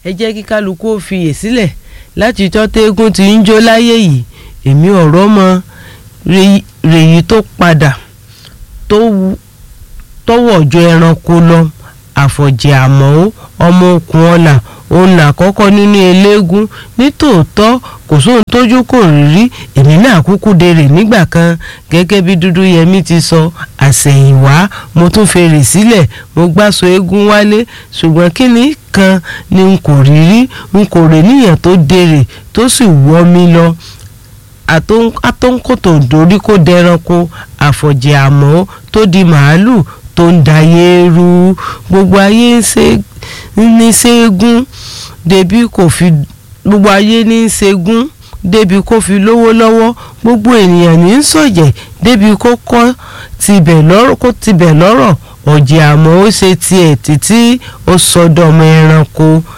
ẹ jẹ́ kí kálukú ó fiyè sílẹ̀ láti tọ́ tẹ́gùn tí ń jó láyé yìí èmi ọ̀rọ̀ mọ rèyí tó padà tọwọ́jọ ẹranko lọ àfọ̀jẹ̀ àmọ́ ọmọ okùn ọ̀la òun làkọ́kọ́ nínú eléégún nítòótọ́ kò sóhun tójú kò rí rí èmi náà kúkú dèrè nígbà kan gẹ́gẹ́ bí dúdú yẹmí ti sọ àsẹ̀yìnwá mo tún fèrè sílẹ̀ mo gbàsọ eégún wálé ṣùgbọ́n kíni kan ni n kò rí rí n kò rè níyàn tó dèrè tó sì wọ́ mi lọ àtọ́nkòtò dórí kó dẹranko àfọ̀jẹ̀ àmọ́ tó di màálù tó ń dayé rú gbogbo ayé ní ṣẹ́gun débi kò fi gbogbo ayé ní ṣẹ́gun débi kó fi lówó lọ́wọ́ gbogbo ènìyàn ní sọ̀jẹ̀ débi kó kọ́ tibẹ̀ lọ́rọ̀ kó tibẹ̀ lọ́rọ̀ ọ̀jẹ̀ àmọ́ ó ṣe tiẹ̀ títí ó sọdọ̀mọ ẹranko